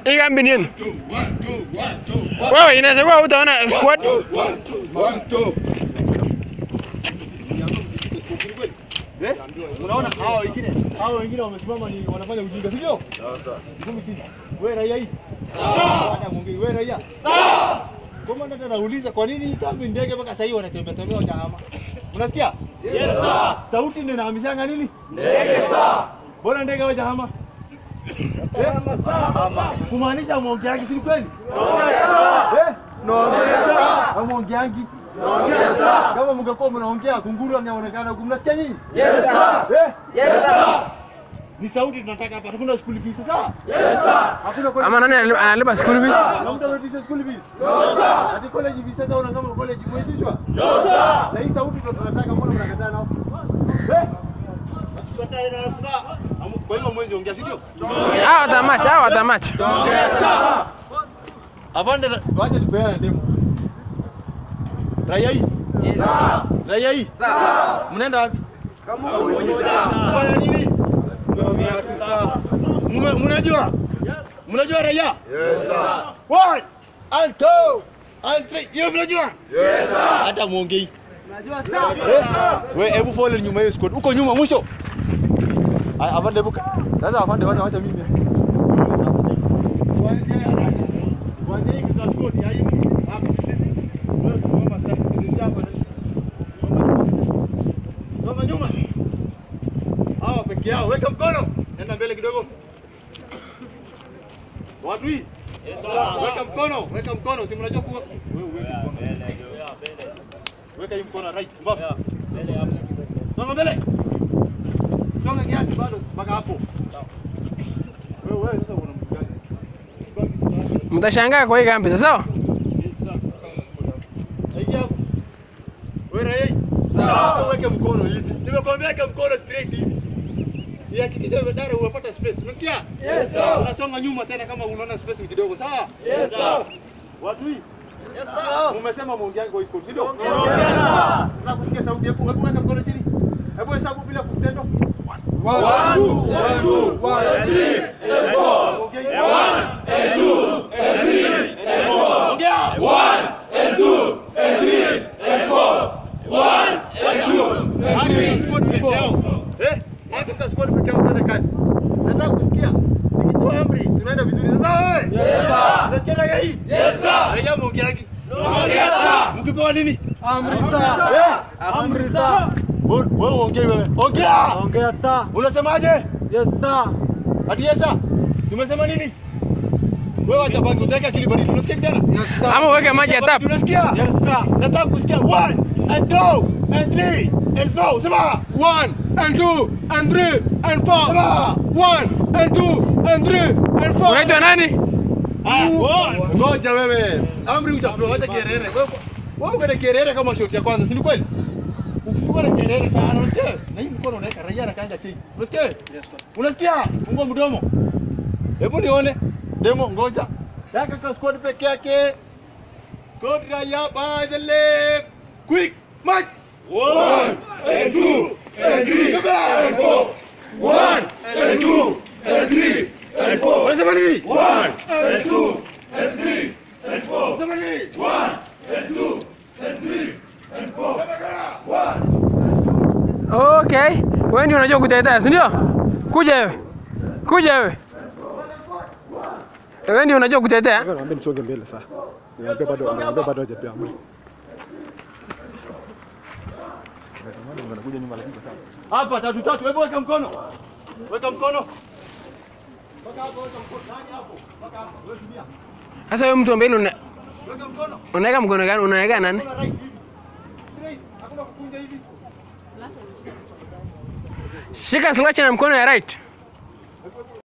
Hii kambi ni yenu. Two, one, two, one, two, one. Wewe inaweza kuwa utaona squad. One, two, one, two. Eh? Unaona hao wengine hao wengine wamesimama ni wanafanya ujinga, sio? Sasa. Ngumi chini. Wewe raia hii? Sawa. Hata mwongei wewe raia? Sawa. Komanda tena anauliza kwa nini kambi ndege mpaka sasa hivi wanatembea tembea wajahama? Unasikia? Yes sir. Sauti ndio inahamishanga nini? Ndege sir. Mbona ndege wajahama? Eh? Kumaanisha mwongeaji si kweli? Eh? Naongea Hamwongeangi. Kama mngekuwa mnaongea kunguru angeonekana huku mnasikia nyinyi? Yes sir. Eh? Yes sir. Ni sauti tunataka hapa. Hakuna school fees sawa? Yes sir. Hakuna college. Ama nani analipa- analipa school fees? Na mtu analipisha school fees? No sir. Ati college hivi sasa una kama college imeitishwa? No sir. Na hii sauti ndio tunataka mbona mnakataa nao? Eh? Tukatae na sasa. Kwa hivyo mwezi ongea si ndio? Hao watamach, hao watamach. Avande waje tupeane demo. Raia hii? Yes. Raia hii? Sawa. Mnaenda wapi? Kama Kufanya nini? Mume- Mnajua? Mnajua raia? Yes, sir. One and two and three. Hiyo mnajua? Yes, sir. Hata muongei. Unajua sawa? Wewe hebu follow nyuma hiyo squad. Uko nyuma mwisho. Aya, Avande buka. Sasa avande wacha wacha mimi. Kuanzia hii kwa squad ya hii. Hapa. Wewe simama sasa hivi hapa. Soma nyuma. Hawa peke yao, weka mkono. Enda mbele kidogo. Wadui. Yes, weka mkono, weka mkono. Si mnajua kuwa wewe weka mkono. Weka hii mkono right. Mbavu. Songa mbele. Songa kiasi bado mpaka hapo. Wewe wewe sasa una mtu gani? Mtashangaa kwa hii kambi sasa. sawa? Aingia hapo. Wewe raia. Sawa. Weke mkono hivi. Nimekwambia weka mkono straight hivi. Ihakikishe badala unapata space. Unasikia? Yes sir. Unasonga nyuma tena kama unaona space ni kidogo, sawa? Yes sir. Watu hii? Yes sir. Umesema muongeange kwa iko, si ndio? Yes sir. Sasa kusikia sauti yako, hebu weka mkono chini. Hebu hesabu bila kutendo. One, two, one, two, one, three, and four. Ongea. One, and two, and three, and four. Ongea. One, and two, and three, and four. One, and two, and Hadi three, kwa squad and peke four. yao. Eh? Hadi kwa squad peke yao kwenda kazi. Nataka kusikia. Nikitoa amri, tunaenda vizuri. Sasa wewe? Yes, sir. Unasikia raia hii? Yes, sir. Raia muongeangi. Yes, sir. Mkipewa nini? Amri saa. Eh? Amri saa. Wewe wewe uongee wewe. Ongea. Ongea saa. Unasemaje? Yes saa. Hadi yesa. Tumesema nini? Wewe acha basi utaweka akili baridi. Unasikia kijana? Yes saa. Ama uweke maji ya tap. Unasikia? Yes saa. Nataka kusikia one and two and three and four. Sema. One and two and three and four. Sema. One and two and three and four. Unaitwa nani? Ah, Ngoja wewe. Amri utapewa acha kierere. Wewe wewe uko na kierere kama shoti ya kwanza, si ni kweli? Ukishukua na kierere sana, unasikia? Na hii mkono unaweka raia na kaanga chini. Unasikia? Yes sir. Unasikia? Fungua mdomo. Hebu nione. Demo ngoja. Daka kwa squad peke yake. God raia by the left. Quick march. One, and two, and three, and four. One, and two, and three, and four. Unasema nini? One, and two, and three, and four. Unasema nini? One, and two, and three, and four. One. Okay. Wewe ndio unajua kutetea, si ndio? Kuja wewe. Kuja wewe. Wewe ndio unajua kutetea. Naambia msonge mbele sasa. Naambia bado naambia bado hajapea amri. Wanakuja nyuma lakini sasa. Hapa tatu tatu. Hebu weka mkono. Weka mkono. Mpaka hapo weka mkono. Nani hapo? Mpaka hapo. Wewe tumia. Sasa wewe mtu mbele una Weka mkono. unaweka mkono gani? Unaweka nani? Mkono right hivi. Straight. Hakuna kukunja hivi. Shika slasha na mkono ya right.